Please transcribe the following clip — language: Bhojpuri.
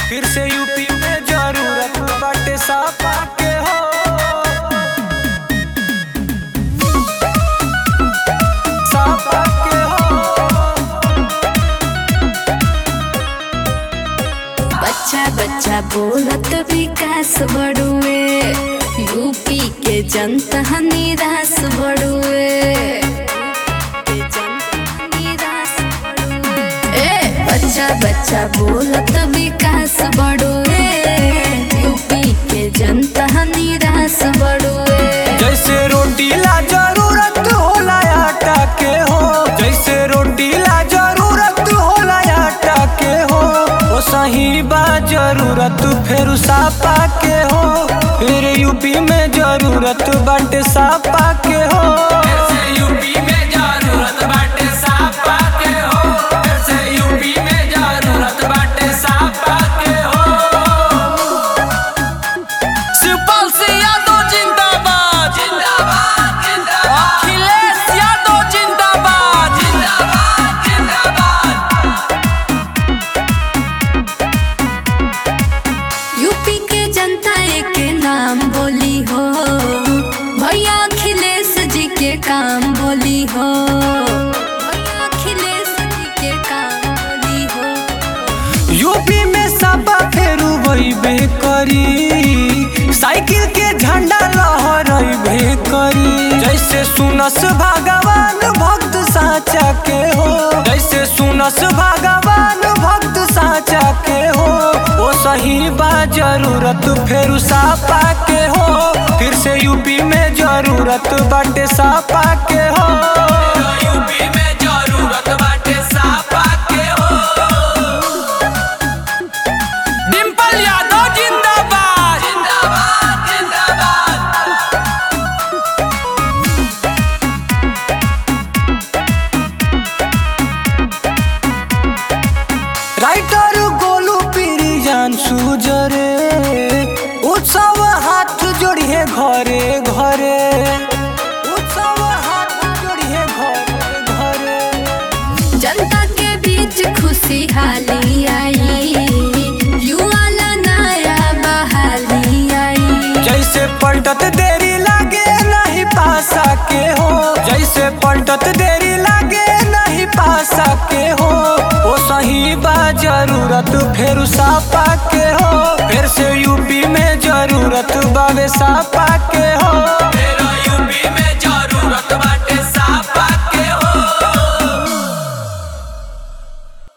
फिर से यूपी में जरूरत बाटे सापा के हो सापा के हो बच्चा बच्चा बोलत विकास बड़ुए यूपी के जनता निराश बड़ुए ए बच्चा बच्चा बोलत विकास बड़ुए यूपी के जनता निराश बड़ुए जैसे रोटी ला जरूरत होला आटा के हो जैसे रोटी ला जरूरत होला आटा के हो ओ सही बा जरूरत फिर सापा के हो फिर यूपी में जरूरत बाटे सापा के हो यूपी में जरूरत बाटे सापा के हो फिर से यूपी में जरूरत बाटे सापा के हो शिवपाल सिंह यादव जिंदाबाद जिंदाबाद जिंदाबाद अखिलेश यादव जिंदाबाद जिंदाबाद जिंदाबाद यूपी के जनता एक नाम बोली हो भैया अखिलेश जी के काम बोली हो भैया अखिलेश जी के काम बोली हो यूपी में सबा फेरू बे करी साइकिल के झंडा लहरबे करी जैसे सुनस भगवान भक्त साचा के हो जैसे सुनस भगवान भक्त साचा के हो ओ सही बा जरूरत फेरू सापा के हो फिर से यूपी में जरूरत बाटे सापा के हो यूपी में जरूरत बाटे सापा के हो डिंपल यादव जिंदाबाद जिंदाबाद जिंदाबाद राइटर गोलू पीरी जान सुजरे उत्सव हाथ जोड़िए घरे घरे उत्सव हाथ जोड़िए घरे घरे जनता के बीच खुशहाली आई युवा ला नया बहाली आई जैसे पलटत देरी लागे नहीं पासा के हो जैसे पलटत देरी लागे नहीं पासा के हो ओ सही बा जरूरत फिर सापा के हो फिर से यूपी में जरूरत बाबे सापा के हो फिर